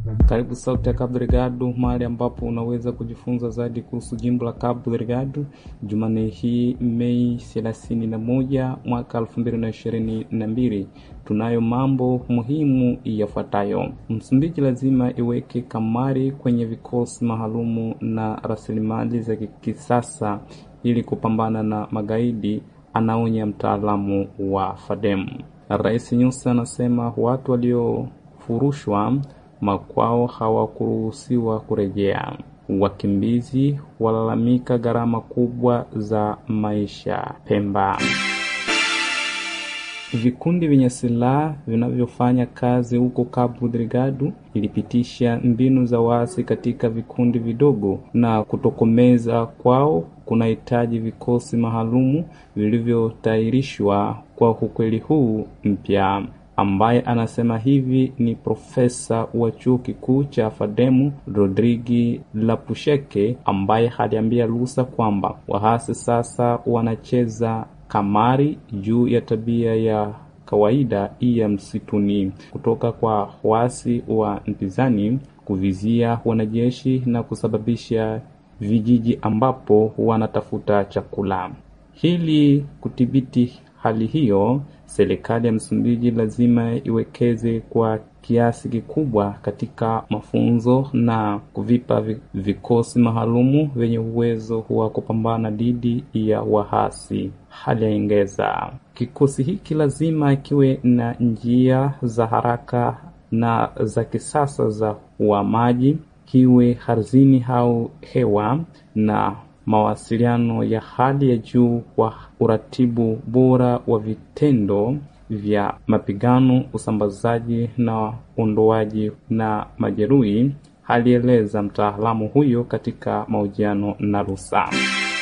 Karibu Sauti ya Cabo Delgado, mahali ambapo unaweza kujifunza zaidi kuhusu jimbo la Cabo Delgado. Jumanne hii Mei 31 mwaka 2022, tunayo mambo muhimu yafuatayo. Msumbiji lazima iweke kamari kwenye vikosi maalumu na rasilimali za kisasa ili kupambana na magaidi, anaonya mtaalamu wa FADEM. Rais Nyusi anasema watu waliofurushwa makwao hawakuruhusiwa kurejea. Wakimbizi walalamika gharama kubwa za maisha Pemba. Vikundi vyenye silaha vinavyofanya kazi huko Cabo Delgado ilipitisha mbinu za waasi katika vikundi vidogo, na kutokomeza kwao kunahitaji vikosi maalumu vilivyotayarishwa kwa ukweli huu mpya. Ambaye anasema hivi ni profesa wa chuo kikuu cha Fademu Rodrigi Lapusheke, ambaye aliambia Lusa kwamba wahasi sasa wanacheza kamari juu ya tabia ya kawaida ya msituni kutoka kwa waasi wa mpinzani kuvizia wanajeshi na kusababisha vijiji ambapo wanatafuta chakula. Ili kudhibiti hali hiyo, serikali ya Msumbiji lazima iwekeze kwa kiasi kikubwa katika mafunzo na kuvipa vikosi maalumu vyenye uwezo wa kupambana dhidi ya wahasi. Hali yaongeza, kikosi hiki lazima kiwe na njia za haraka na za kisasa za uhamaji, kiwe ardhini au hewa na mawasiliano ya hali ya juu kwa uratibu bora wa vitendo vya mapigano, usambazaji na uondoaji na majeruhi, alieleza mtaalamu huyo katika mahojiano na Rusa.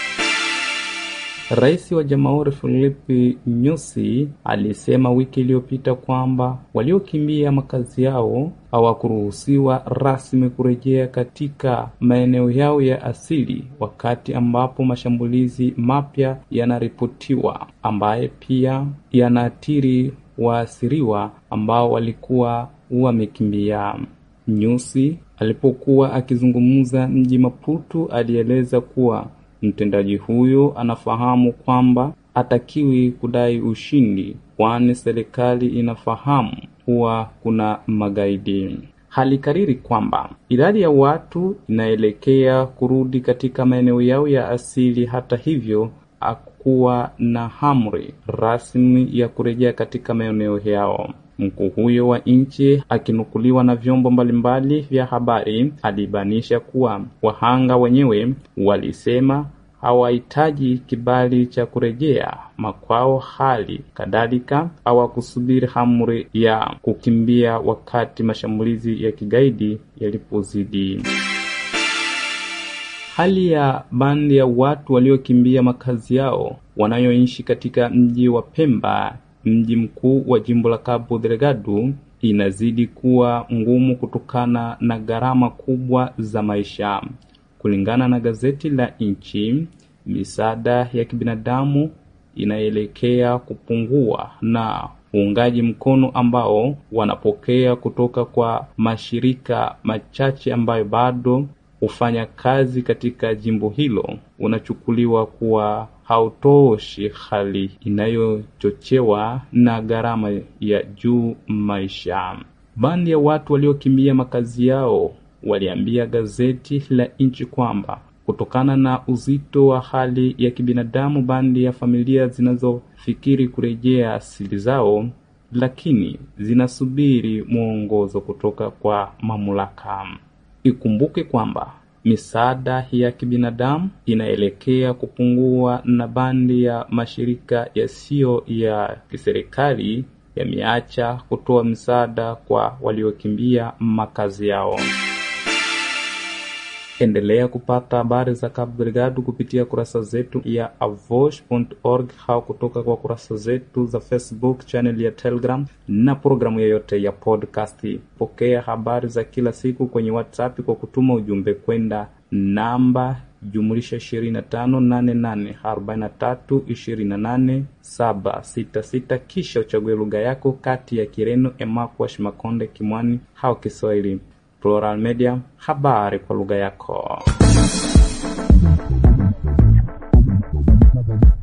Rais wa Jamhuri Filipe Nyusi alisema wiki iliyopita kwamba waliokimbia makazi yao hawakuruhusiwa rasmi kurejea katika maeneo yao ya asili, wakati ambapo mashambulizi mapya yanaripotiwa ambaye pia yanaathiri waasiriwa ambao walikuwa wamekimbia. Nyusi alipokuwa akizungumza mji Maputo, alieleza kuwa mtendaji huyo anafahamu kwamba hatakiwi kudai ushindi, kwani serikali inafahamu kuwa kuna magaidi. Halikariri kwamba idadi ya watu inaelekea kurudi katika maeneo yao ya asili. Hata hivyo, hakuwa na amri rasmi ya kurejea katika maeneo yao. Mkuu huyo wa nchi akinukuliwa na vyombo mbalimbali vya habari alibainisha kuwa wahanga wenyewe walisema hawahitaji kibali cha kurejea makwao, hali kadhalika hawakusubiri amri ya kukimbia wakati mashambulizi ya kigaidi yalipozidi. Hali ya bandi ya watu waliokimbia makazi yao wanayoishi katika mji wa Pemba, mji mkuu wa jimbo la Cabo Delgado, inazidi kuwa ngumu kutokana na gharama kubwa za maisha. Kulingana na gazeti la nchi, misaada ya kibinadamu inaelekea kupungua na uungaji mkono ambao wanapokea kutoka kwa mashirika machache ambayo bado hufanya kazi katika jimbo hilo unachukuliwa kuwa hautoshi, hali inayochochewa na gharama ya juu maisha. Bandi ya watu waliokimbia makazi yao waliambia gazeti la nchi kwamba kutokana na uzito wa hali ya kibinadamu, bandi ya familia zinazofikiri kurejea asili zao, lakini zinasubiri mwongozo kutoka kwa mamlaka. Ikumbuke kwamba misaada ya kibinadamu inaelekea kupungua na bandi ya mashirika yasiyo ya kiserikali yameacha kutoa msaada kwa waliokimbia makazi yao. Endelea kupata habari za Cabo Delgado kupitia kurasa zetu ya avosh.org au kutoka kwa kurasa zetu za Facebook, channel ya Telegram na programu yoyote ya podcast. Pokea habari za kila siku kwenye WhatsApp kwa kutuma ujumbe kwenda namba jumlisha 258843287766 kisha uchague lugha yako kati ya Kireno, Emakwash, Makonde, Kimwani au Kiswahili. Plural Media, habari kwa lugha yako.